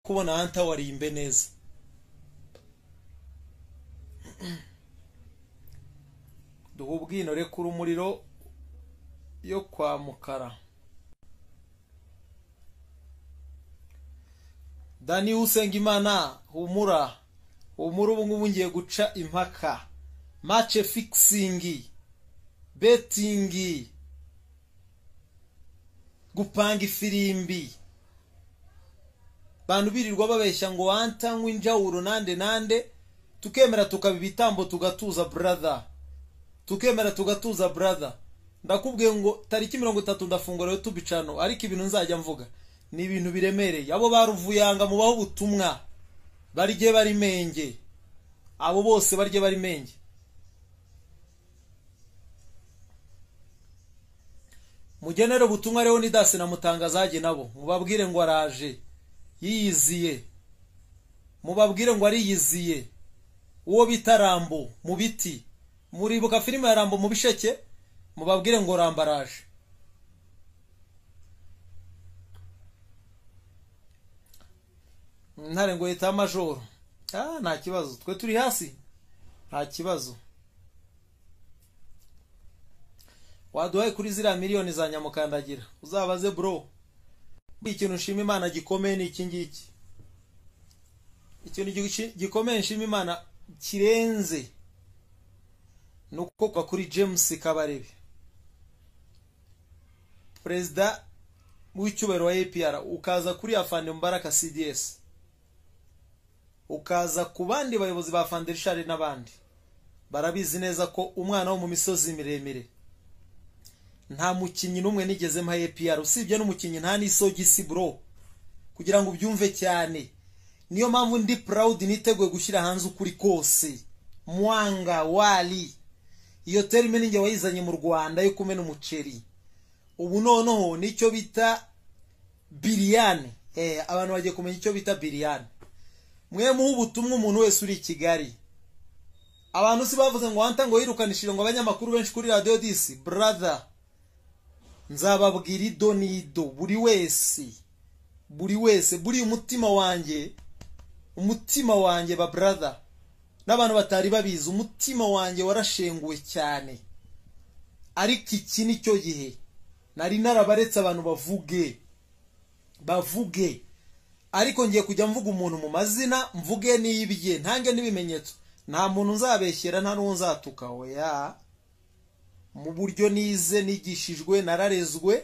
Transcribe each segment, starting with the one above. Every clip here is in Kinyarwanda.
kubona hanta warimbe neza duha ubwinore ku rumuriro yo kwa mukara dani usenga imana humura humura ubu ngubu ngiye guca impaka mace fikisingi betingi gupanga ifirimbi bantu birirwa babeshya ngo wanta nk'injawuro nande nande tukemera tukaba ibitambo tugatuza brother tukemera tugatuza brother ndakubwiye ngo tariki mirongo itatu ndafungura rero tubicano ariko ibintu nzajya mvuga ni ibintu biremereye abo baruvuyanga mubaho ubutumwa barye bari menge abo bose barye bari menge mugenere ubutumwa rero ni dasi na mutangazage nabo mubabwire ngo araje yiyiziye mubabwire ngo ariyiziye uwo bita rambo mu biti muribuka filime ya rambo mu bisheke mubabwire ngo rambo araje ntare ngo yitaho amajoro nta kibazo twe turi hasi nta kibazo waduhaye kuri ziriya miliyoni za nyamukandagira uzabaze bro buri ikintu nshima imana gikomeye ni iki ngiki ikintu gikomeye nshima imana kirenze ni ukukwa kuri james kabarebe perezida w'icyubahiro wa apr ukaza kuri afande mubaraka cds ukaza ku bandi bayobozi ba fanderishari n'abandi barabizi neza ko umwana wo mu misozi miremire nta mukinnyi n'umwe nigeze mpa APR usibye n'umukinnyi nta n'isogisi bro kugira ngo ubyumve cyane niyo mpamvu ndi proud niteguye gushyira hanze ukuri kose mwanga wali iyo terime ninjye wayizanye mu rwanda yo kumena umuceri ubu noneho nicyo bita biriyane abantu bagiye kumenya icyo bita biriyane mwe muha ubutumwa umuntu wese uri i kigali abantu si bavuze ngo wanta ngo yirukanishije ngo abanyamakuru benshi kuri radiyo disi burada nzababwira ido n'ido buri wese buri wese buriya umutima wanjye umutima wanjye ba burada n'abantu batari babizi umutima wanjye warashenguwe cyane ariko iki ni cyo gihe nari narabaretse abantu bavuge bavuge ariko ngiye kujya mvuga umuntu mu mazina mvuge n'ibye ntange n'ibimenyetso nta muntu nzabeshyera nta n'uwo nzatuka weya mu buryo nize nigishijwe nararezwe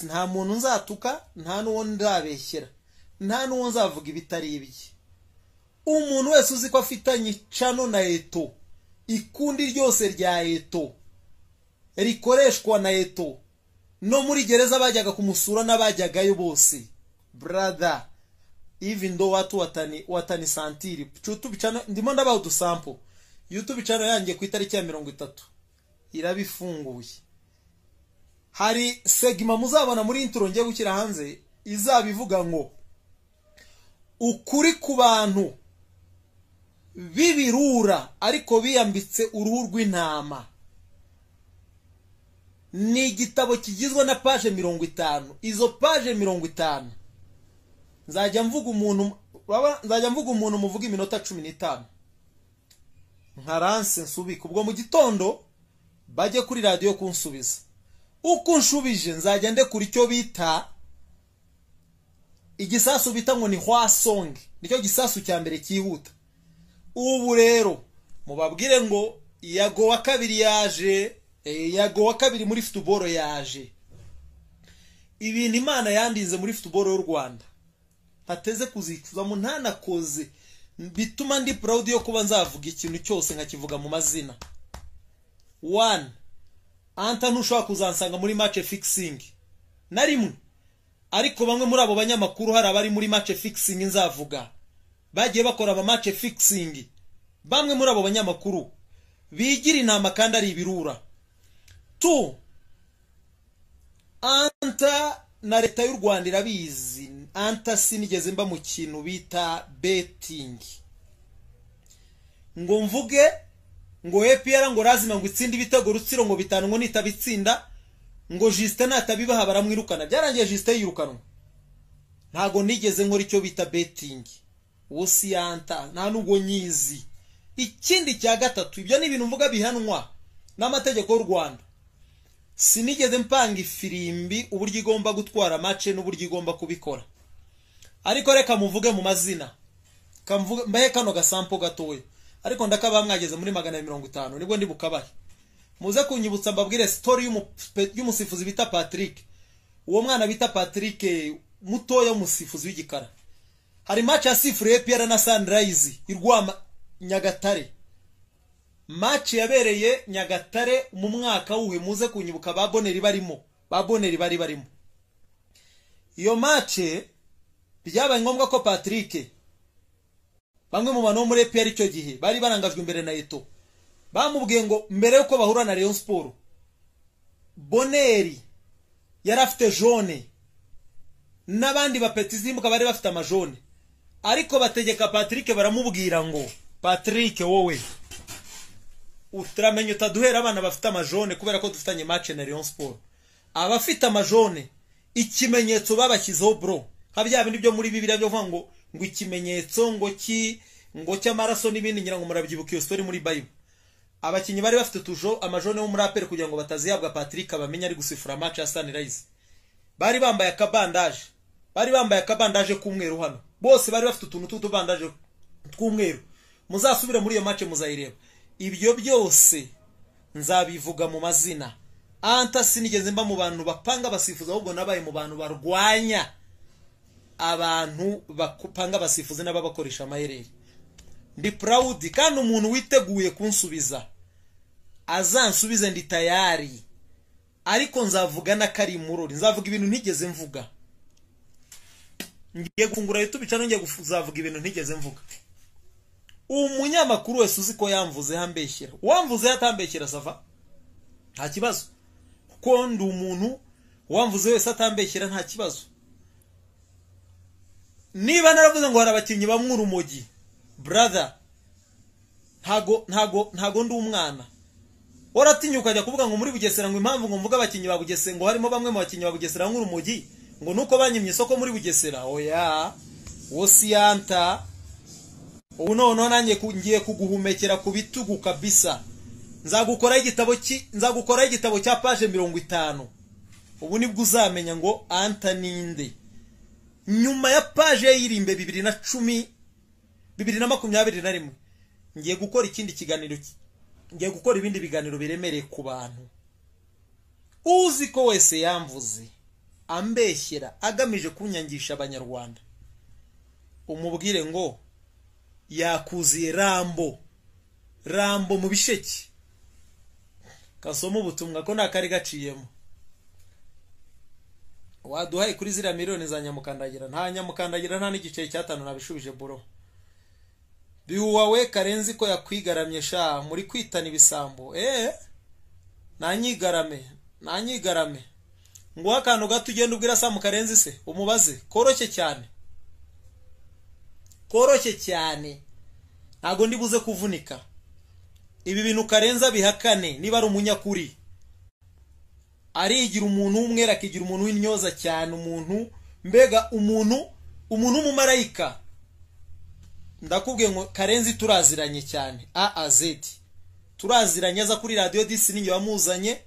nta muntu nzatuka nta n'uwo nzabeshyera nta n'uwo nzavuga ibitari ibye umuntu wese uzi ko afitanye cano na eto ikundi ryose rya eto rikoreshwa na eto no muri gereza bajyaga kumusura n'abajyagayo bose brother even though watu watani watani santiri YouTube channel ndimo ndabaha udusampo YouTube channel yanjye ku itariki ya mirongo itatu irabifunguye hari segima muzabona muri intro ngiye gushyira hanze izabivuga ngo ukuri ku bantu bibirura ariko biyambitse uruhu rw'intama ni igitabo kigizwe na paje mirongo itanu izo paje mirongo itanu nzajya mvuga umuntu nzajya mvuga umuntu muvuga iminota cumi n'itanu nka ranse nsubika ubwo mu gitondo bajye kuri radiyo kunsubiza uko nshubije nzajya ndekura icyo bita igisasu bita ngo ni hwasonge nicyo gisasu cya mbere cyihuta ubu rero mubabwire ngo yago wa kabiri yaje yago wa kabiri muri futuboro yaje ibintu imana yandize muri futuboro y'u rwanda ntateze kuzicuzamo ntanakoze bituma ndi proud yo kuba nzavuga ikintu cyose nkakivuga mu mazina one anta ntushobora kuzansanga muri match fixing na rimwe ariko bamwe muri abo banyamakuru hari abari muri match fixing nzavuga bagiye bakora ama match fixing bamwe muri abo banyamakuru bigira intama kandi ari ibirura two anta na leta y'u rwanda irabizi antasi nigeze mba mu kintu bita betingi ngo mvuge ngo epr ngo razima ngo itsinde ibitego rutsiro ngo bitanu ngo nitabitsinda ngo jisite natabibaha baramwirukana byarangiye jisite yirukanwa ntabwo nigeze nkora icyo bita betingi uwo siyanta nta nubwo nyizi ikindi cya gatatu ibyo ni ibintu mvuga bihanwa n'amategeko y'u rwanda sinigeze mpanga ifirimbi uburyo igomba gutwara mace n'uburyo igomba kubikora ariko reka muvuge mu mazina mbahe kano gasampo gatoya ariko ndakabaha mwageze muri magana mirongo itanu nibwo ndi bukabahe muze kunyibutsa mbabwire sitori y'umusifuzi bita patrick uwo mwana bita patrick mutoya w'umusifuzi w'igikara hari mace yasifuriye piyara na sanirayizi irwama nyagatare maci yabereye nyagatare mu mwaka wuhe muze kunyibuka ba boneri barimo ba boneri bari barimo iyo mace byabaye ngombwa ko patrick bamwe mu bantu bo muri epr icyo gihe bari barangajwe imbere na eto bamubwiye ngo mbere y'uko bahura na leon siporo boneri yari afite jone n'abandi bapetizimuka bari bafite amajone ariko bategeka patrick baramubwira ngo patrick wowe uturamenya utaduhera abana bafite amajone kubera ko dufitanye mace na leon siporo abafite amajone ikimenyetso babashyizeho bro nka bya bindi byo muri bibiriya byo kuvuga ngo ngo ikimenyetso ngo ki ngo cy'amaraso n'ibindi ngira ngo murabyibuka iyo sitori muri bayibu abakinnyi bari bafite tujo amajone wo muri aperi kugira ngo batazihabwa patrick bamenye ari gusifura mace ya sanirayizi bari bambaye akabandaje bari bambaye akabandaje k'umweru hano bose bari bafite utuntu tw'utubandaje tw'umweru muzasubire muri iyo mace muzayireba ibyo byose nzabivuga mu mazina anta sinigeze mba mu bantu bapanga abasifuzi ahubwo nabaye mu bantu barwanya abantu bapanga abasifuzi n'ababakoresha amayereri ndi purawudi kandi umuntu witeguye kunsubiza azansubize ndi tayari ariko nzavuga n'akarimurori nzavuga ibintu ntigeze mvuga ngiye gufungura yutubi cyangwa ngiye kuzavuga ibintu ntigeze mvuga umunyamakuru wese uzi ko yamvuze yambeshyira uwamvuze atambeshyira sava nta kibazo kuko ndi umuntu uwamvuze wese atambeshyira nta kibazo niba naravuze ngo hari abakinnyi bamwe urumogi brother ntago ntago ntago ndi umwana waratinya ukajya kuvuga ngo muri bugesera ngo impamvu ngo mvuga abakinnyi ba bugesera ngo harimo bamwe mu bakinnyi ba bugesera bamwe urumogi ngo nuko banyimye isoko muri bugesera oya wosiyanta ubu noneho nanjye ngiye kuguhumekera ku bitugu kabisa nzagukora igitabo nzagukora igitabo cya paje mirongo itanu ubu nibwo uzamenya ngo anta ninde nyuma ya paje y'irimbe bibiri na cumi bibiri na makumyabiri na rimwe ngiye gukora ikindi kiganiro ngiye gukora ibindi biganiro biremereye ku bantu uzi ko wese yamvuze ambeshyera agamije kunyangisha abanyarwanda umubwire ngo yakuziye rambo rambo mu bisheke kasoma ubutumwa ko nta kari gaciyemo waduhaye kuri ziriya miliyoni za nyamukandagira nta nyamukandagira nta n'igiceri cy'atanu nabishubije buro bihuwawe karenzi ko yakwigaramye sha muri kwitana ibisambo eee nanyigarame nanyigarame nguhe akantu gato ugenda ubwira samu karenzi se umubaze koroshye cyane koroshye cyane ntabwo buze kuvunika ibi bintu karenza bihakane niba ari umunyakuri arigira umuntu w'umwera akigira umuntu w'intyoza cyane umuntu mbega umuntu umuntu w'umumarayika ndakubwiye ngo karenzi turaziranye cyane aazeti turaziranye aza kuri radiyo disi n'iyo wamuzanye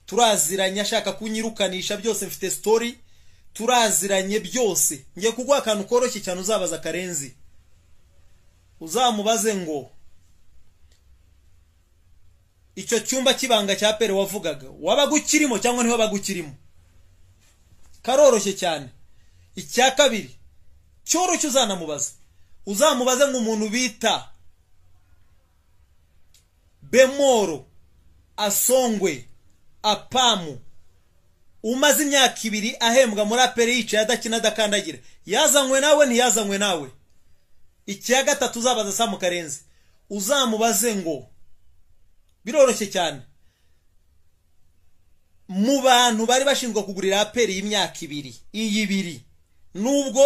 turaziranye ashaka kunyirukanisha byose mfite sitori turaziranye byose ngiye kuguha akantu koroshye cyane uzabaza karenzi uzamubaze ngo icyo cyumba cy'ibanga cya pere wavugaga wabaga ukirimo cyangwa niho wabaga ukirimo karoroshye cyane icya kabiri cyoroshye uzanamubaza uzamubaze ngo umuntu bita bemoro asongwe apamu umaze imyaka ibiri ahembwa muri aperi yicaye adakina adakandagira yazanywe nawe ntiyazanywe nawe icya gatatu uzabaza samu karenzi uzamubaze ngo biroroshye cyane mu bantu bari bashinzwe kugurira aperi y'imyaka ibiri iyi ibiri nubwo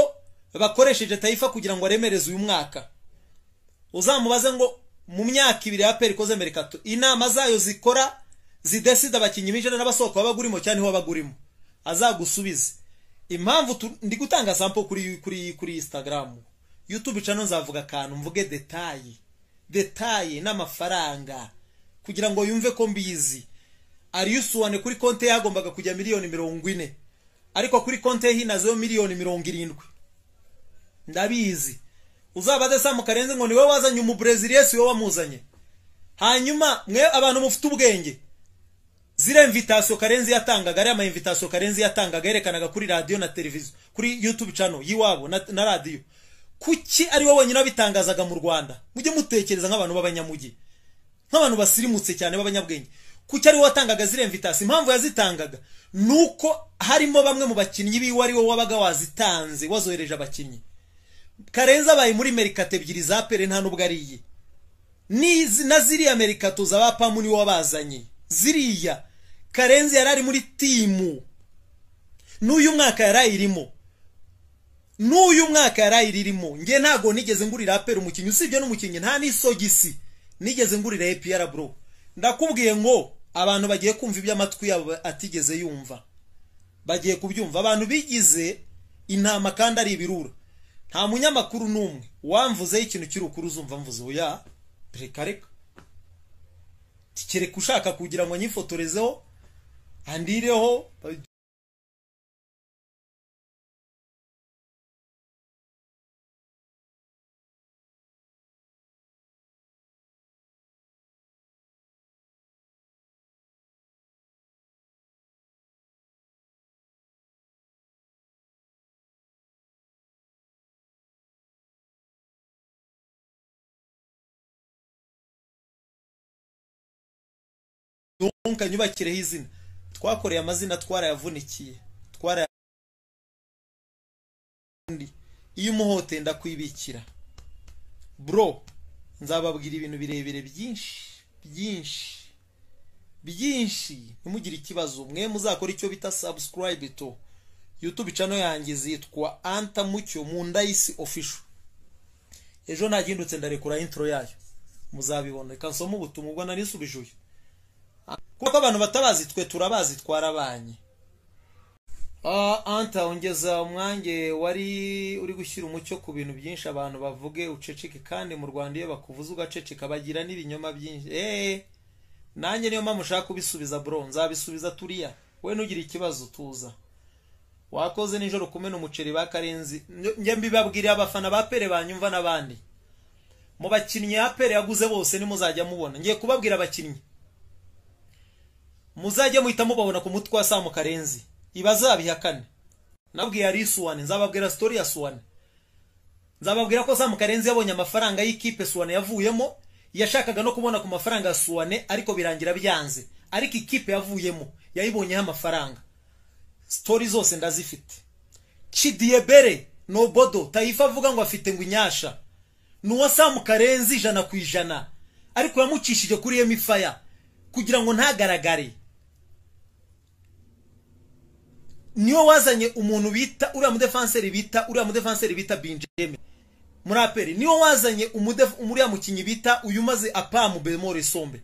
bakoresheje tayifa kugira ngo aremereze uyu mwaka uzamubaze ngo mu myaka ibiri aperi ikoze mbere kato inama zayo zikora zidesida abakinnyi binjira n'abasohoka baba bagurimo cyane niho bagurimo azagusubize impamvu ndi gutanga sampo kuri kuri kuri instagram youtube cano nzavuga akantu mvuge detaye detaye n'amafaranga kugira ngo yumve ko mbizi ariyusuwane kuri konti yagombaga kujya miliyoni mirongo ine ariko kuri konti ye hinazeho miliyoni mirongo irindwi ndabizi uzabaze samu karenze ngo niwe wazanye umubreziliye si wowe wamuzanye hanyuma mwe abantu mufite ubwenge ziriya mvitasiyo karenzi yatangaga ariya mayimvitasiyo karenzi yatangaga yerekanaga kuri radiyo na televiziyo kuri yutubu cano y'iwabo na radiyo kuki ari wowe wenyine wabitangazaga mu rwanda mujye mutekereza nk'abantu b'abanyamujyi nk'abantu basirimutse cyane b'abanyabwenge kuki ari wowe watangaga ziriya mvitasiyo impamvu yazitangaga ni uko harimo bamwe mu bakinnyi biwe ari wowe wabaga wazitanze wazohereje abakinnyi karenzi abaye muri merikato ebyiri za pere nta nubwo ariye na ziriya merikato za bapamu niwe wabazanye ziriya karenzi yari ari muri timu n'uyu mwaka yari ayirimo n'uyu mwaka yari ayiririmo nge ntabwo nigeze ngurira apera umukinnyi usibye n'umukinnyi nta n'isogisi nigeze ngurira epiyara bro ndakubwiye ngo abantu bagiye kumva iby'amatwi yabo atigeze yumva bagiye kubyumva abantu bigize intama kandi ari ibirura nta munyamakuru n'umwe wamvuzeho ikintu cy'urukuru uzumva mvuze oya reka reka kereka ushaka kugira ngo nyifotorezeho andireho donka nyubakireho izina twakoreye amazina twarayavunikiye twaraya iyo umuhote ndakwibikira bro nzababwira ibintu birebire byinshi byinshi byinshi ntimugire ikibazo mwe muzakora icyo bita subscribe to youtube channel yanjye zitwa anta mucyo mu ndayisi official ejo nagindutse ndarekura intro yayo muzabibona reka nsome ubutumwa ubwo nanisubije uyu kuko abantu batabazi twe turabazi twarabanye anta ongeza umwange wari uri gushyira umucyo ku bintu byinshi abantu bavuge uceceke kandi mu rwanda iyo bakuvuze ugaceceka bagira n'ibinyoma byinshi eee nanjye niyo mpamvu ushaka kubisubiza bro nzabisubiza turiya we ntugire ikibazo tuza wakoze nijoro kumena umuceri ba karenzi njye mbibabwiriye abafana ba pere banyumva n'abandi mu bakinnyi ya pere yaguze bose nimuzajya mubona ngiye kubabwira abakinnyi muzajya muhita mubabona ku mutwe wa samu karenzi ibazabihakane nabwiye ari suwane nzababwira sitori ya suwane nzababwira ko samu karenzi yabonye amafaranga y'ikipe suwane yavuyemo yashakaga no kubona ku mafaranga ya suwane ariko birangira byanze ariko ikipe yavuyemo yayibonyeho amafaranga sitori zose ndazifite cidiyebere nobodo tayifa avuga ngo afite ngo inyasha ni uwa samu karenzi ijana ku ijana ariko yamucishije kuri emifaya kugira ngo ntagaragare niyo wazanye umuntu bita uriya mudefanseri bita uriya mudefanseri bita binjeme muri aperi niyo wazanye uriya mukinnyi bita uyu umaze apamu bemore sombe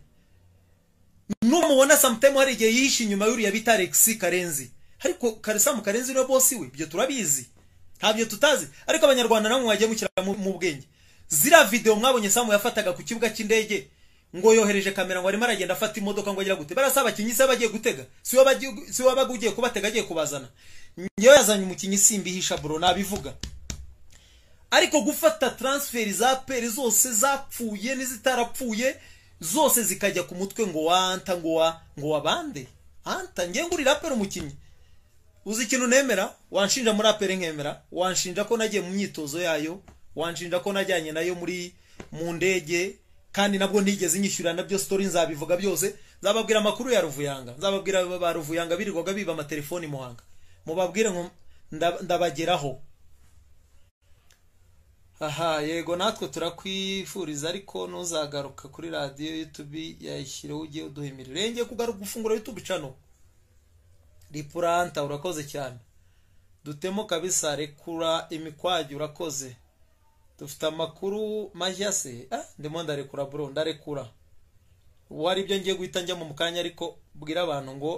n'umubona samutemu hari igihe yishe inyuma y'uriya bita alexi karenzi ariko karisamu karenzi niwe bosi we ibyo turabizi ntabyo tutazi ariko abanyarwanda namwe mwagiye mukira mu bwenge ziriya videwo mwabonye samu yafataga ku kibuga cy'indege ngo yohereje kamera ngo arimo aragenda afata imodoka ngo agera gute barasa abakinnyi se bagiye gutega si we wabaga ugiye kubatega agiye kubazana ngewe yazanye umukinnyi simbihisha bro nabivuga ariko gufata transferi za peri zose zapfuye n'izitarapfuye zose zikajya ku mutwe ngo wanta ngo wa ngo wabande anta ngewe ngurira peri umukinnyi uzi ikintu nemera wanshinja muri aperi nkemera wanshinja ko nagiye mu myitozo yayo wanshinja ko najyanye nayo muri mu ndege kandi nabwo ntigeze nyishyura nabyo sitori nzabivuga byose nzababwira amakuru ya ruvuyanga nzababwira ba ruvuyanga birirwaga biba amatelefoni muhanga mubabwire ngo ndabageraho aha yego natwe turakwifuriza ariko ntuzagaruka kuri radiyo yutubi yayishyireho ugiye uduhemerera rengeye kugaruka gufungura yutubi cano ripuranta urakoze cyane dutemo kabisa rekura imikwagi urakoze dufite amakuru mashya se ndimo ndarekura bro ndarekura ubu hari ibyo ngiye guhita njya mu kanya ariko bwira abantu ngo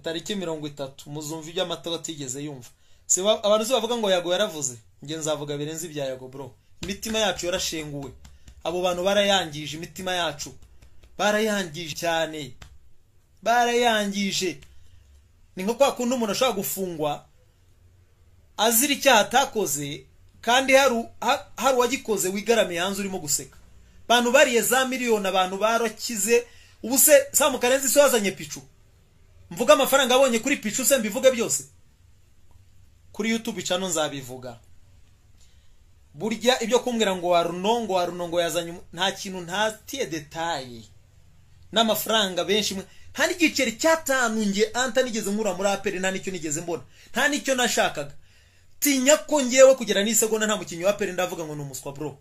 tariki mirongo itatu muzumva ibyo amata atigeze yumva si ba- abantu si bavuga ngo yago yaravuze njye nzavuga birenze ibya yago bro imitima yacu yarashenguwe abo bantu barayangije imitima yacu barayangije cyane barayangije ni nko kwa kundi umuntu ashobora gufungwa azira icyaha atakoze kandi hari u- ha- hari uwagikoze wigaramiye hanze urimo guseka abantu bariye za miliyoni abantu barakize ubu se samukarenzi se wazanye picu mvuga amafaranga abonye kuri picu se mbivuge byose kuri youtube cano nzabivuga burya ibyo kumbwira ngo waruno ngo waruno ngo yazanye umu- nta kintu ntatiye detaye n'amafaranga benshi mwe nta n'igiceri cy'atanu nge anta nigeze nkura muri aperi nta n'icyo nigeze mbona nta n'icyo nashakaga tinya ko ngewe kugera n'isegonda nta mukinnyi wa aperi ndavuga ngo ni umuswa bro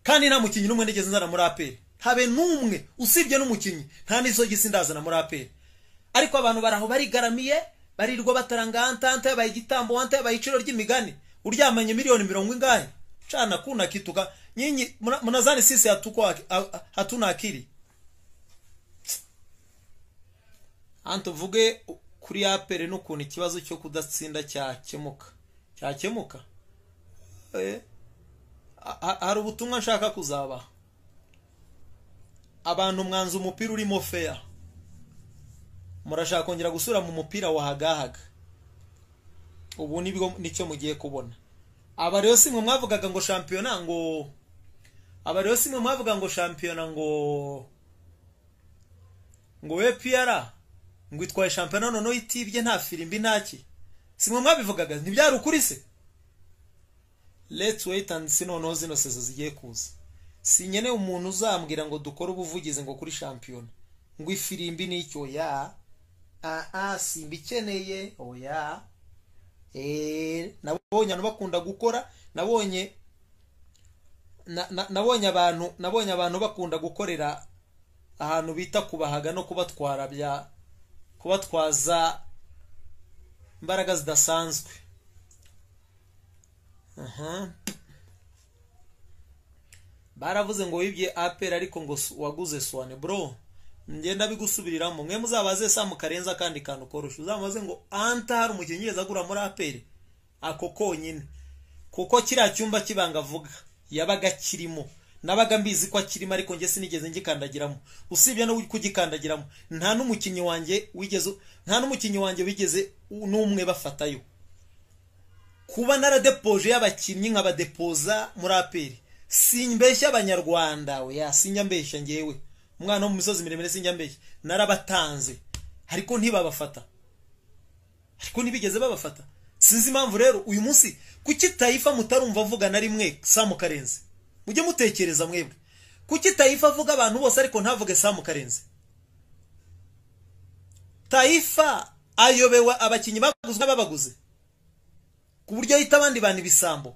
kandi nta mukinnyi n'umwe nigeze nzana muri aperi habe n'umwe usibye n'umukinnyi nta n'isogisi ndazana muri aperi ariko abantu baraho barigaramiye barirwa bataranga anta anta yabaye igitambo anta yabaye iciro ry'imigani uryamanye miliyoni mirongo ingahe cana kuna kituka nyinyi mna- mnazani sisi hatuko ak- a- a- hatuna akili hano tuvuge kuri apere n'ukuntu ikibazo cyo kudatsinda cyakemuka cyakemuka Eh, ha- ha- hari ubutumwa nshaka kuzabaha abantu mwanza umupira urimo feya murashaka kongera gusura mu mupira wahagahaga ubu nibwo nicyo mugiye kubona aba rero si mwe mwavugaga ngo shampiyona ngo aba rero si mwe mwavuga ngo shampiyona ngo ngo we piyara ngo itwaye shampiyona noneho itibye nta firimbi nta ki si mwe mwabivugaga ntibyari ukuri se let's wait and see noneho zino sezo zigiye kuza si nyene umuntu uzambwira ngo dukore ubuvugizi ngo kuri shampiyona ngo ifirimbi n'icyo ya aa simba ikeneye oya Eh, nabonye abantu bakunda gukora nabonye na- na- nabonye abantu nabonye abantu bakunda gukorera ahantu bita kubahaga no kubatwara bya kubatwaza imbaraga zidasanzwe Aha. baravuze ngo wibye apel ariko ngo su- waguze swane bro ngenda bigusubiriramo mwe muzabaze samu karenza kandi kantu korosha uzamubaze ngo anta hari umukinnyi yigeze agura muri apel ako konyine kuko kiriya cyumba kibanga avuga yabaga kirimo nabaga mbizi ko akirimo ariko njye sinigeze ngikandagiramo usibye no kugikandagiramo nta n'umukinnyi wanjye wigeze nta n'umukinnyi wanjye wigeze n'umwe bafatayo kuba naradepoje y'abakinnyi nkabadepoza muri aperi simbeshya abanyarwanda oya sinjya mbeshya ngewe umwana wo mu misozi miremire sinjya mbeshya narabatanze ariko ntibabafata ariko ntibigeze babafata sinzi impamvu rero uyu munsi kuki tayifa mutarumva avuga na rimwe samu karenzi mujye mutekereza mwebwe kuki tayifa avuga abantu bose ariko ntavuge samu karenzi tayifa ayobewa abakinnyi baguze n'ababaguze ku buryo ahita abandi bantu ibisambo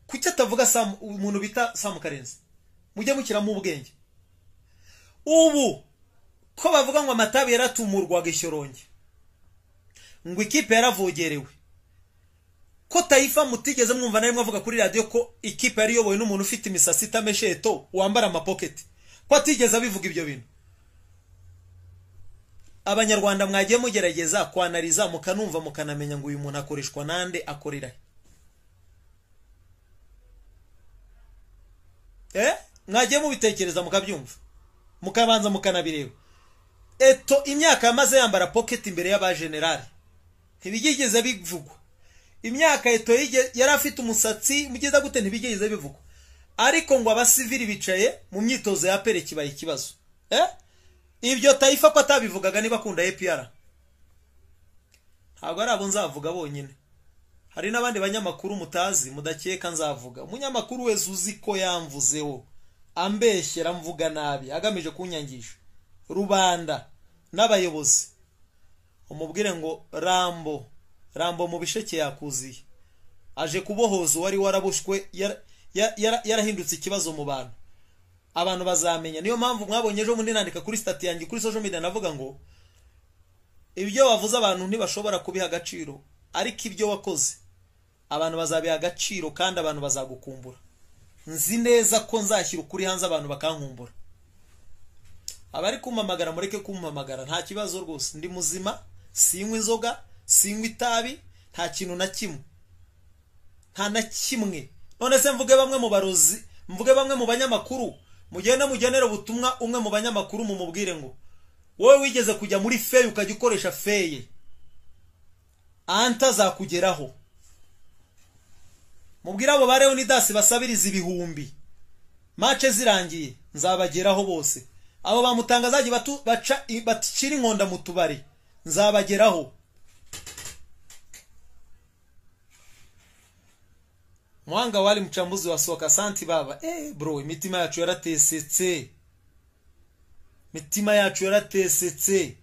kuki atavuga Sam- umuntu bita samu karenzi mujye mushyiramo ubwenge ubu ko bavuga ngo amatabi yaratumurwaga ishyoronge ngo ikipe yaravogerewe ko tayifa mutigeze mwumva na rimwe avuga kuri radiyo ko ikipe yari iyobowe n'umuntu ufite imisatsi itamesheto wambara amapoketi ko atigeze abivuga ibyo bintu abanyarwanda mwagiye mugerageza kwanariza mukanumva mukanamenya ngo uyu muntu akoreshwa nande akorera he eh mwagiye mubitekereza mukabyumva mukabanza mukanabireba eto imyaka yamaze yambara pocket imbere y'abajenerali ntibigeze bivugwa imyaka eto yige- yari afite umusatsi mugeza gute ntibigeze bivugwa ariko ngo abasivili bicaye mu myitozo ya pere kibaye ikibazo eh ibyo tayifa ko atabivugaga niba akunda APR ntabwo ari abo nzavuga bonyine hari n'abandi banyamakuru mutazi mudakeka nzavuga umunyamakuru wese uzi ko yamvuzeho ambeshyera mvuga nabi agamije kunyangisha rubanda n'abayobozi umubwire ngo rambo rambo mu bisheke yakuziye aje kubohoza uwari waraboshwe yara- yara- yara- yarahindutse ikibazo mu bantu abantu bazamenya niyo mpamvu mwabonye ejo bundi nandika kuri sitati yanjye kuri social media navuga ngo ibyo wavuze abantu ntibashobora kubiha agaciro ariko ibyo wakoze abantu bazabiha agaciro kandi abantu bazagukumbura nzi neza ko nzashyira ukuri hanze abantu bakankumbura abari kumpamagara mureke kumpamagara nta kibazo rwose ndi muzima sinywa inzoga sinywa itabi nta kintu na kimwe nta na kimwe none se mvuge bamwe mu barozi mvuge bamwe mu banyamakuru mugende mugenere ubutumwa umwe mu banyamakuru mumubwire ngo wowe wigeze kujya muri feye ukajya ukoresha feye anta zakugeraho mubwire abo ba leonidasi basabiriza ibihumbi mace zirangiye nzabageraho bose abo bamutanga zajya batu- baca bacira inkonda mu tubari nzabageraho mwanga wali mchambuzi wa soka santi baba eh bro imitima yacu yaratesetse imitima yacu yaratesetse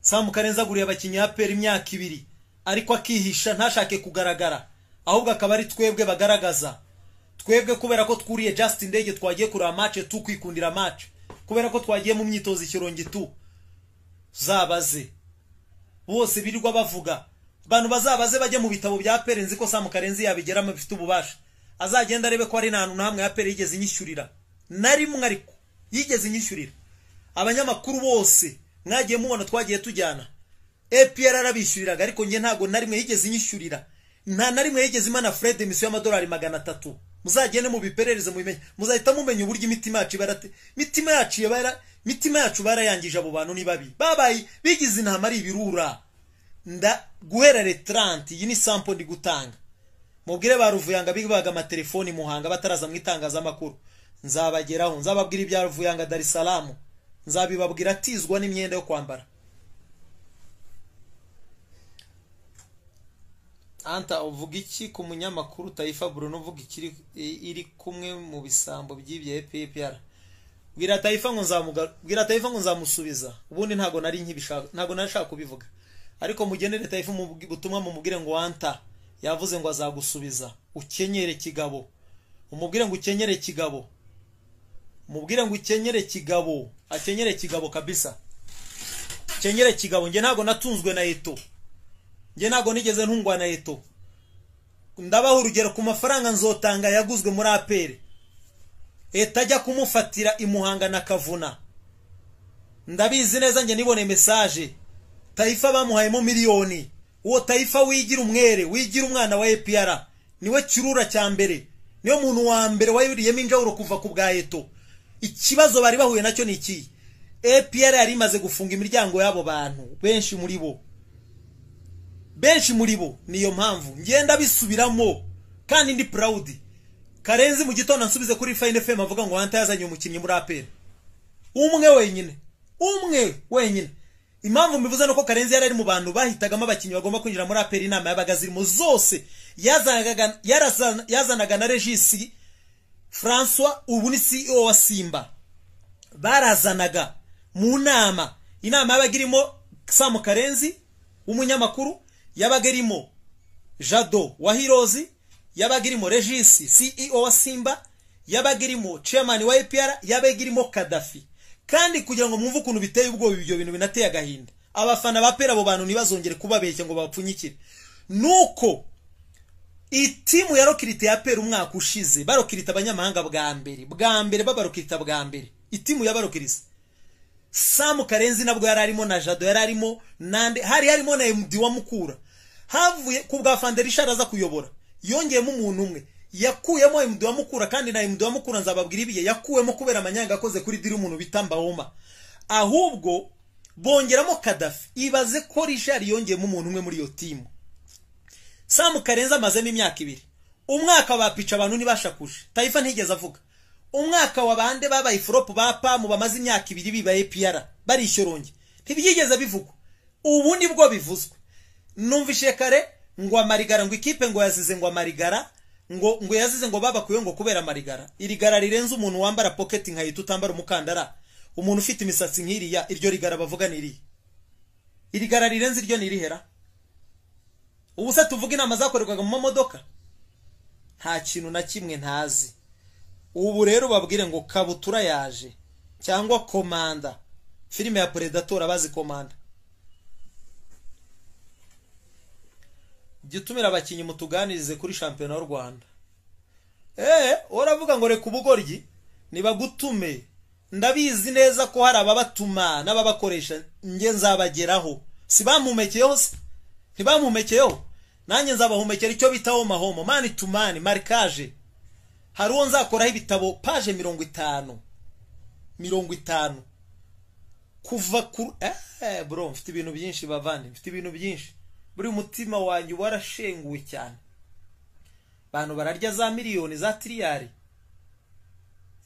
samu karenza aguriye abakinnyi ya peri imyaka ibiri ariko akihisha ntashake kugaragara ahubwo akaba ari twebwe bagaragaza twebwe kubera ko twuriye just indege twagiye kureba match tukwikundira match kubera ko twagiye mu myitozo ikirongi tu zabaze bose birirwa bavuga abantu bazabaze bajye mu bitabo bya peri nzi ko samu karenzi yabigeramo bifite ububasha azagenda arebe ko ari nta hantu na hamwe ya peri yigeze inyishyurira na rimwe ariko yigeze inyishyurira abanyamakuru bose mwagiye mubona twagiye tujyana APR arabishyuriraga ariko njye ntabwo na rimwe yigeze inyishyurira nta na rimwe yigeze imana Fred emisiyo y'amadolari magana atatu muzagende mubiperereze mubimenye muzahita mumenya uburyo imitima yacu ibara te- imitima yacu ibara imitima yacu barayangije abo bantu ni babi babaye bigize intama ari ibirura nda guhera retranti iyi ni sampo ndi gutanga mubwire ba ruvuyanga bibaga amatelefoni muhanga bataraza mu itangazamakuru nzabageraho nzababwira ibya ruvuyanga dar es salaam nzabibabwira atizwa n'imyenda yo kwambara anta uvuga iki ku munyamakuru tayifa bruno uvuga ikiri iri kumwe mu bisambo by'ibya epr bwira tayifa ngo nzamuga- bwira tayifa ngo nzamusubiza ubundi ntabwo nari nkibishaka ntabwo nari nshaka kubivuga ariko mugenere tayifa umubwi- ubutumwa mumubwire ngo anta yavuze ngo azagusubiza ukenyere kigabo umubwire ngo ukenyere kigabo mubwire ngo ukenyere kigabo akenyere kigabo kabisa kenyere kigabo njye ntabwo natunzwe na eto njye ntabwo nigeze ntungwa na eto ndabaha urugero ku mafaranga nzotanga yaguzwe muri aperi leta ajya kumufatira imuhanga na kavuna ndabizi neza njye nibone mesaje tayifa bamuhayemo miliyoni uwo tayifa wigira umwere wigira umwana wa epr niwe kirura cya mbere niyo muntu wa mbere wayoboriyemo injawuro kuva ku bwa eto ikibazo bari bahuye nacyo ni iki epr yari imaze gufunga imiryango y'abo bantu benshi muri bo benshi muri bo niyo mpamvu ngenda bisubiramo kandi ndi proud karenzi mu gitondo ansubize kuri fine fm avuga ngo hanta yazanye umukinnyi muri aperi umwe wenyine umwe wenyine impamvu mbivuze nuko karenzi yari ari mu bantu bahitagamo abakinnyi bagomba kwinjira muri aperi inama yabaga zirimo zose yazanaga yarazana- yazanaga na regisi francois ubu ni ceo wa simba barazanaga mu nama inama yabaga irimo samu karenzi w'umunyamakuru yabaga irimo jado wa hirozi yabaga irimo regisi ceo wa simba yabaga irimo chairman wa apr yabaga irimo kadafi kandi kugira ngo mwumve ukuntu biteye ubwoba ibyo bintu binateye agahinda abafana ba pera abo bantu ntibazongere kubabeshya ngo babapfunyikire nuko itimu yarokirita ya pera umwaka ushize barokirita abanyamahanga bwa mbere bwa mbere babarokirita bwa mbere itimu yabarokirisa samu karenzi nabwo yari arimo na jado yari arimo nande hari harimo na md wa mukura havuye ku bwa fanderisha araza kuyobora yongeyemo umuntu umwe yakuyemo md wa mukura kandi na md wa mukura nzababwira ibiye yakuwemo kubera amanyanga akoze kuri diri umuntu bita mbawoma ahubwo bongeramo kadafi ibaze ko rishari yongeyemo umuntu umwe muri iyo timu samu karenzi amazemo imyaka ibiri umwaka wa pica abantu ntibashakuje tayifa ntigeze avuga umwaka wa bande babaye iforopu ba pamu bamaze imyaka ibiri bibaye piyara barishyoronge ntibyigeze bivugwa ubu ni bwo bivuzwe numvishe kare ngo amarigara ngo ikipe ngo yazize ngo amarigara ngo ngo yazize ngo babakuye ngo kubera amarigara iri gara rirenze umuntu wambara poketi nkahita utambara umukandara umuntu ufite imisatsi nk'iriya iryo rigara bavuga ni irihe iri gara rirenze iryo ni irihera ubu se tuvuga inama zakorerwaga mu mamodoka nta kintu na kimwe ntazi ubu rero babwire ngo kabutura yaje cyangwa komanda filime ya predator abazi komanda jya utumira abakinnyi mutuganirize kuri shampiyona y'u rwanda eee uravuga ngo reka ubugoryi nibagutume ndabizi neza ko hari ababatuma n'ababakoresha njye nzabageraho si bamumekeyeho se ntibamumumekeyeho nanjye nzabahomekera icyo bita homa homo mani tu mani marikaje hari uwo nzakoraho ibitabo paje mirongo itanu mirongo itanu kuva ku eh bro mfite ibintu byinshi bavandi mfite ibintu byinshi buri mutima wanjye uba warashenguwe cyane abantu bararya za miliyoni za tiriyari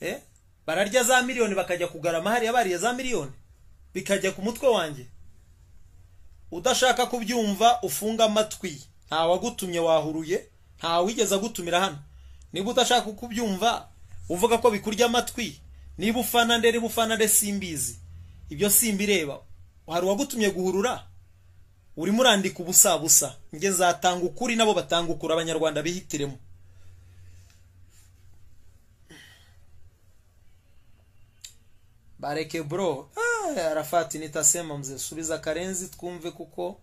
eh bararya za miliyoni bakajya kugarama hariya bariya za miliyoni bikajya ku mutwe wanjye udashaka kubyumva ufunga amatwi nta wagutumye wahuruye nta wigeze agutumira hano niba udashaka kubyumva uvuga ko bikurya amatwi niba ufana nde niba ufana nde simbizi ibyo simbireba hari uwagutumye guhurura urimo urandika ubusa busa njye nzatanga ukuri nabo batanga ukuri abanyarwanda bihitiremo bareke bro arafati nitasema mze subiza karenzi twumve kuko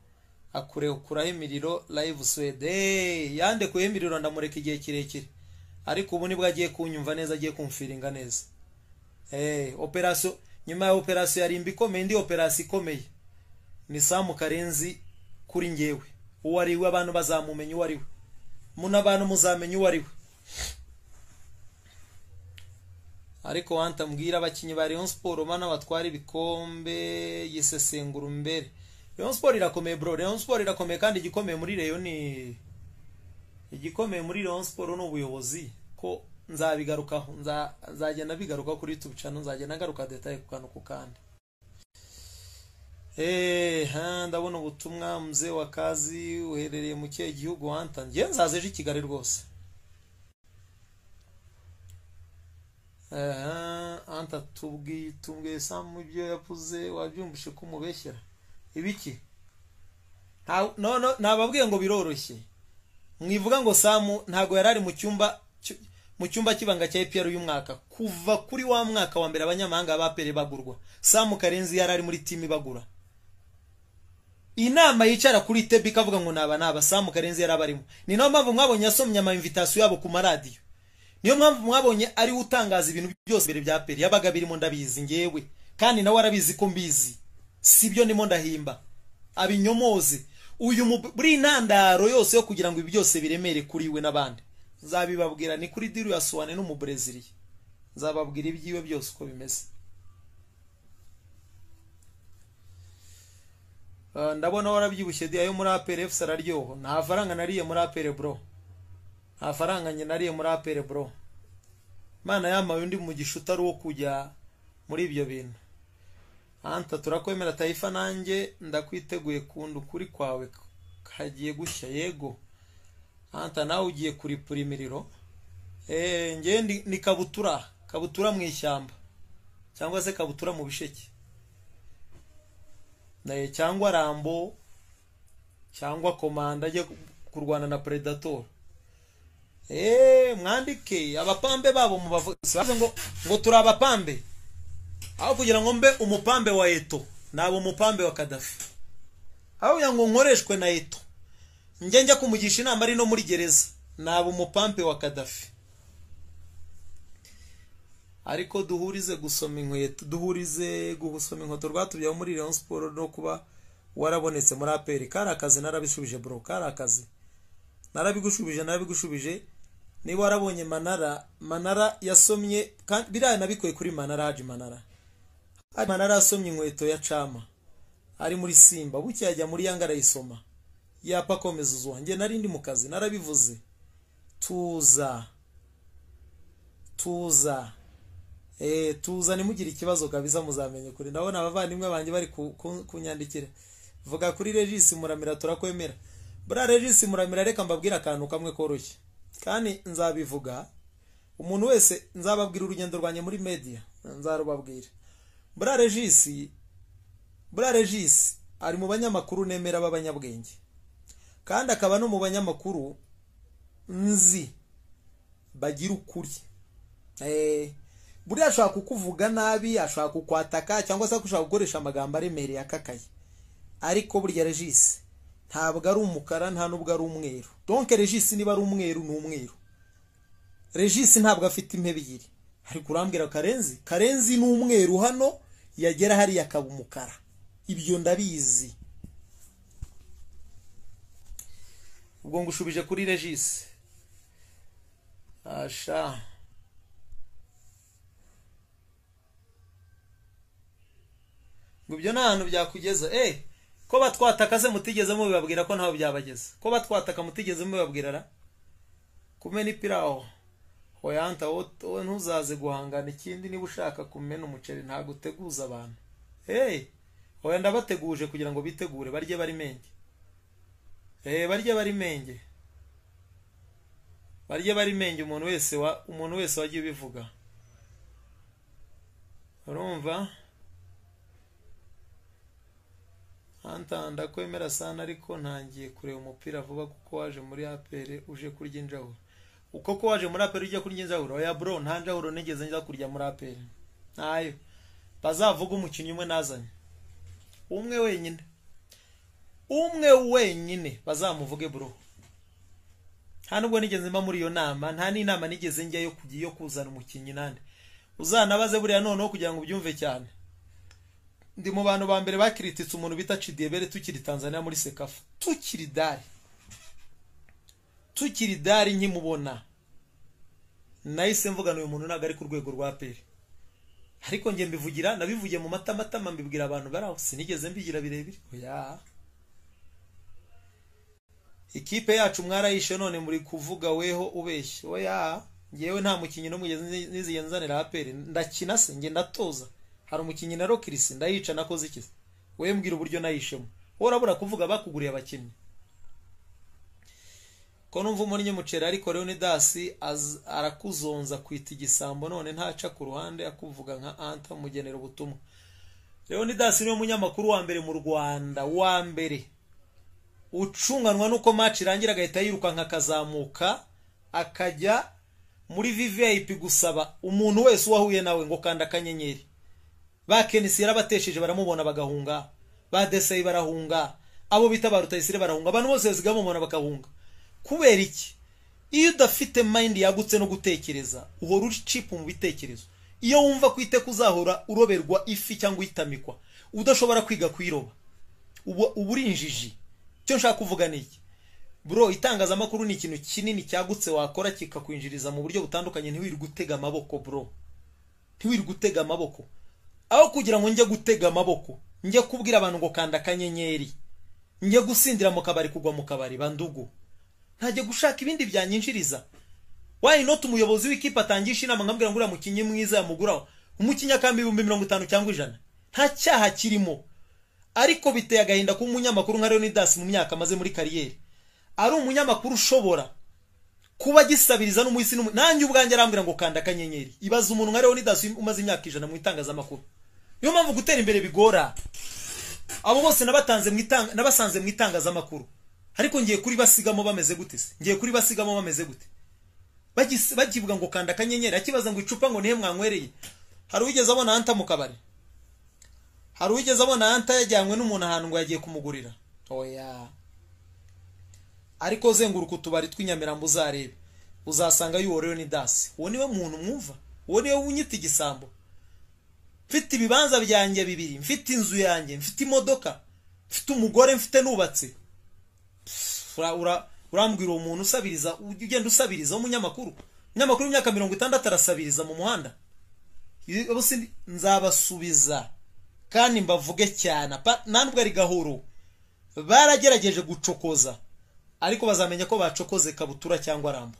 akurekuraho imiriro live swede yandekuyeho imiriro ndamureka igihe kirekire ariko ubu nibwo agiye kunyumva neza agiye kumfiringa neza operasiyo nyuma ya operasiyo yarimba ikomeye indi operasiyo ikomeye ni samu karenzi kuri ngewe uwo ari we abantu bazamumenya uwo ari we muno abantu muzamenya uwo ari we ariko wantambwira abakinnyi ba Rayon Sport mana batwara ibikombe yisesengura umbere Rayon Sport irakomeye bro Rayon Sport irakomeye kandi igikomeye muri Rayon ni igikomeye muri Rayon Sport ni ubuyobozi ko nzabigarukaho nzagenda bigaruka kuri YouTube channel nzagenda ngaruka detaye ku kantu ku kandi eh ha ndabona ubutumwa mze wa kazi uherereye mu kihe gihugu wanta nge nzaze ejo i Kigali rwose anta tubwiye tubwiye samu ibyo yavuze wabyumvishe ko umubeshyera ibiki ntababwiye ngo biroroshye mwivuga ngo samu ntabwo yari ari mu cyumba mu cyumba cy'ibanga cya epr uyu mwaka kuva kuri wa mwaka wa mbere abanyamahanga bapere bagurwa samu karenzi yari ari muri timu ibagura inama yicara kuri tebi ikavuga ngo naba naba samu karenzi yari abarimo ni nayo mpamvu mwabonye yasomye amaimvitasiyo yabo ku maradiyo niyo mpamvu mwabonye ariwe utangaza ibintu byose mbere bya peri yabaga birimo ndabizi ngewe kandi nawe arabizi ko mbizi si byo ndimo ndahimba abinyomoze uyu buri ntandaro yose yo kugira ngo ibi byose biremere kuri we n'abandi nzabibabwira ni kuri diri ya suwane n'umubreziliya nzababwira ibyiwe byose uko bimeze ndabona warabyibushye diya yo muri apere efusi araryoha nta faranga nariye muri apere bro nta faranga njye nariye muri apere bro mana yamaye undi mugisha utari uwo kujya muri ibyo bintu anta turakwemera tayifa nanjye ndakwiteguye kunda ukuri kwawe kagiye gushya yego anta nawe ugiye kuripura imiriro ngewe ni kabutura kabutura mu ishyamba cyangwa se kabutura mu bisheke cyangwa rambo cyangwa komanda ajya kurwana na predator mwandike abapambe babo mubavuze ngo ngo turi abapambe aho kugira ngo mbe umupambe wa eto naba umupambe wa kadafi aho kugira ngo nkoreshwe na eto njye njya kumugisha inama ari no muri gereza naba umupambe wa kadafi ariko duhurize gusoma inkweto duhurize gusoma inkweto rwatubyaho muri Rayon Sport no kuba warabonetse muri aperi kari akazi narabisubije bro kari akazi narabigushubije narabigushubije niba warabonye manara manara yasomye kandi biriya nabikuye kuri manara haji manara manara yasomye inkweto ya cama ari muri simba buke yajya muri yanga arayisoma yapa akomeza uzuwa njye nari ndi mu kazi narabivuze tuza tuza eee tuza nimugire ikibazo kabiza muzamenye kure ndabona abavandimwe banjye bari kunyandikira vuga kuri regisi muramira turakwemera buriya regisi muramira reka mbabwire akantu kamwe koroshye kandi nzabivuga umuntu wese nzababwira urugendo rwanjye muri mediya nzarubabwira buriya regisi buriya regisi ari mu banyamakuru nemera b'abanyabwenge kandi akaba no mu banyamakuru nzi bagira ukuri buriya ashobora kukuvuga nabi ashobora kukwataka cyangwa se ashobora gukoresha amagambo aremereye akakaye ariko burya regisi ntabwo ari umukara nta nubwo ari umweru donke regisi niba ari umweru ni umweru regisi ntabwo afite intebe ebyiri ariko urambwira karenzi karenzi ni umweru hano yagera hariya akaba umukara ibyo ndabizi ubwo ngushubije kuri regisi asha ngo ibyo nta hantu byakugeza eh ko batwatakaze mutigeze mubibabwira ko ntaho byabageza ko batwataka mutigeze mubibabwira ra kumena ipiraho hoyanta wowe ntuzaze guhangana ikindi niba ushaka kumena umuceri ntabwo uteguza abantu hey hoya ndabateguje kugira ngo bitegure barye bari menge eh barye bari menge barye bari menge umuntu wese wa umuntu wese wagiye ubivuga urumva hantanda kwemera sana ariko ntangiye kureba umupira vuba kuko waje muri apere uje kurya injahuro uko ko waje muri apere ujya kurya injahuro oya bro nta njahuro nigeze njya kurya muri apere ntayo bazavuga umukinnyi umwe nazanye umwe wenyine umwe wenyine bazamuvuge bro nta nubwo nigeze mba muri iyo nama nta n'inama nigeze njya yo kuzana umukinnyi nande uzanabaze buriya noneho kugira ngo ubyumve cyane ndi mu bantu ba mbere bakirititse umuntu bita cidebere tukiri tanzania muri sekafa tukiri dari tukiri dari nkimubona nahise mvugana uyu muntu ntabwo ari ku rwego rwa peri ariko njye mbivugira nabivugiye mu matamatama mbibwira abantu bari aho sinigeze mbigira birebire oya ikipe yacu mwarayishe none muri kuvuga weho ubeshye oya ngewe nta mukinnyi n'umugezi n'iziye nzanira aperi ndakina se njye ndatoza hari umukinnyi na rokirisi ndayica nakoze iki we mbwira uburyo nayishemo wowe urabura kuvuga bakuguriye abakinnyi ko numva umunnyi muceri ariko leonidasi arakuzonza kwita igisambo none ntaca ku ruhande akuvuga nka anta mugenera ubutumwa leonidasi niwe munyamakuru wa mbere mu rwanda wa mbere ucunganwa n'uko maci irangira agahita yirukanka akazamuka akajya muri viviyayipi gusaba umuntu wese uwahuye nawe ngo kanda akanyenyeri ba kenisi yarabatesheje baramubona bagahunga ba desayi barahunga abo bita ba rutayisire barahunga abantu bose bamubona bakahunga kubera iki iyo udafite mayindi yagutse no gutekereza uhora uri cipu mu bitekerezo iyo wumva ko iteka uzahora uroberwa ifi cyangwa uyitamikwa udashobora kwiga kuyiroba uba uri injiji icyo nshaka kuvuga ni iki bro itangazamakuru ni ikintu kinini cyagutse wakora kikakwinjiriza mu buryo butandukanye ntiwirirwe utega amaboko bro ntiwirirwe utega amaboko aho kugira ngo njye gutega amaboko njye kubwira abantu ngo kanda akanyenyeri njye gusindira mu kabari kugwa mu kabari bandugu ntajya gushaka ibindi byanyinjiriza wayi noti umuyobozi w'ikipe atangisha inama nkambwira ngo uriya mukinnyi mwiza yamuguraho umukinnyi akamba ibihumbi mirongo itanu cyangwa ijana nta cyaha kirimo ariko biteye agahinda kuba umunyamakuru nka leonidas mu myaka amaze muri kariyeri ari umunyamakuru ushobora kuba agisabiriza n'umuhisi nanjye ubwanjye arambwira ngo kanda akanyenyeri ibaza umuntu nka leonidas umaze imyaka ijana mu itangazamakuru niyo mpamvu gutera imbere bigora abo bose nabasanze mu itangazamakuru ariko ngiye kuri basigamo bameze gute se ngiye kuri basigamo bameze gute bakivuga ngo kanda akanyenyeri akibaza ngo icupa ngo nihe mwanywereye hari uwigeze abona anta mu kabari hari uwigeze abona anta yajyanywe n'umuntu ahantu ngo yagiye kumugurira oya ariko zenguruka utubari tw'inyamirambo uzarebe uzasanga yuworewe ni dasi uwo niwe muntu mwumva uwo niwe unyita igisambo mfite ibibanza byanjye bibiri mfite inzu yanjye mfite imodoka mfite umugore mfite nubatse urambwira uwo muntu usabiriza ugenda usabiriza w'umunyamakuru umunyamakuru w'imyaka mirongo itandatu arasabiriza mu muhanda nzabasubiza kandi mbavuge cyane ntabwo ari gahoro baragerageje gucokoza ariko bazamenya ko bacokoze kabutura cyangwa arambu